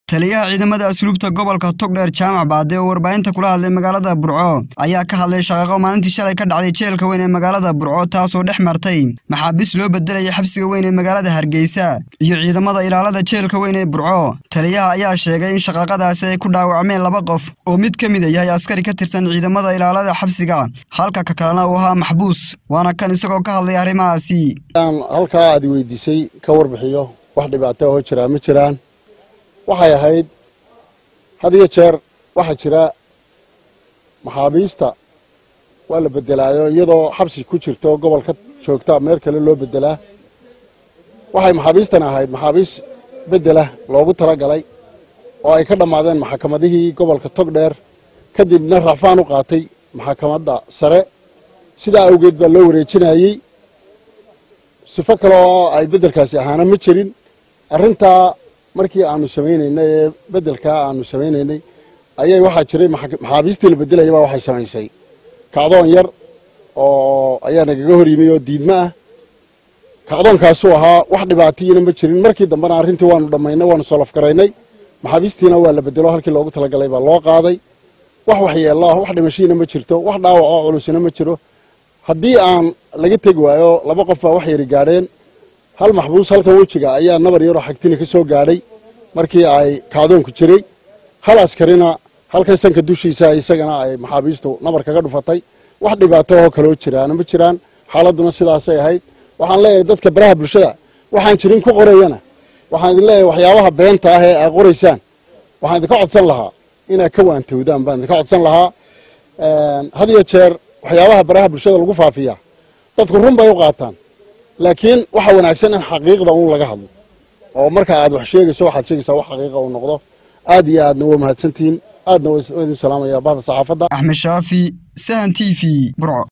taliyaha ciidamada asluubta gobolka togdheer jaamac baade oo warbaahinta kula hadlay magaalada burco ayaa ka hadlay shaqaqo maalintii shalay ka dhacday jeelka weyn ee magaalada burco taasoo dhex martay maxaabiis loo bedelaya xabsiga weyn ee magaalada hargeysa iyo ciidamada ilaalada jeelka weyn ee burco taliyaha ayaa sheegay in shaqaqadaasi ay ku dhaawacmeen laba qof oo mid ka mida yahay askari ka tirsan ciidamada ilaalada xabsiga halka ka kalena uu ahaa maxbuus waana kan isagoo ka hadlay arrimahaasi halkaa aad weydiisay ka warbixiyo wax dhibaato oo jiraa ma jiraan waxay ahayd had iyo jeer waxaa jira maxaabiista waa la bedelaayo iyadoo xabsi ku jirto gobolka joogta meel kale loo bedelaa waxay maxaabiistan ahayd maxaabiis bedela loogu talagalay oo ay ka dhammaadeen maxakamadihii gobolka togdheer kadibna racfaan u qaatay maxakamadda sare sidaa awgeed baa loo wareejinayey sifo kale oo ay beddelkaasi ahaana ma jirin arrintaa markii aanu samaynaynay ee beddelkaa aanu samaynaynay ayay waxaa jiray maxaabiistii la beddelayay baa waxay samaysay kacdoon yar oo ayaa nagaga hor yimi oo diidmo ah kacdoonkaasuu ahaa wax dhibaatiyina ma jirin markii dambena arrintii waanu dhammaynay waanu solofgaraynay maxaabiistiina waa la bedelo halkii loogu talagalay baa loo qaaday wax waxyeello ah wax dhimashiina ma jirto wax dhaawac oo culusina ma jiro haddii aan laga tegi waayo laba qof baa wax yari gaadheen hal maxbuus halkan wejiga ayaa nabar yaroo xagtina ka soo gaadhay markii ay kacdoonku jiray hal askarina halkan sanka dushiisa isagana ay maxaabiistu nabar kaga dhufatay wax dhibaato oo kaloo jiraana ma jiraan xaaladuna sidaasay ahayd waxaan leeyahay dadka baraha bulshada waxaan jirin ku qorayana waxaan idin leeyahay waxyaabaha beenta ah ee aad qoraysaan waxaan idinka codsan lahaa inaad ka waantowdaan baan idinka codsan lahaa had iyo jeer waxyaabaha baraha bulshada lagu faafiyaa dadku run bay u qaataan laakiin waxa wanaagsan in xaqiiqda uun laga hadlo oo marka aad wax sheegayso waxaad sheegaysaa wax xaqiiqa uu noqdo aad iyo aadna waa mahadsantihiin aadna waa idin salaamaya bahda saxaafadda axmed shaafi sahan t v burco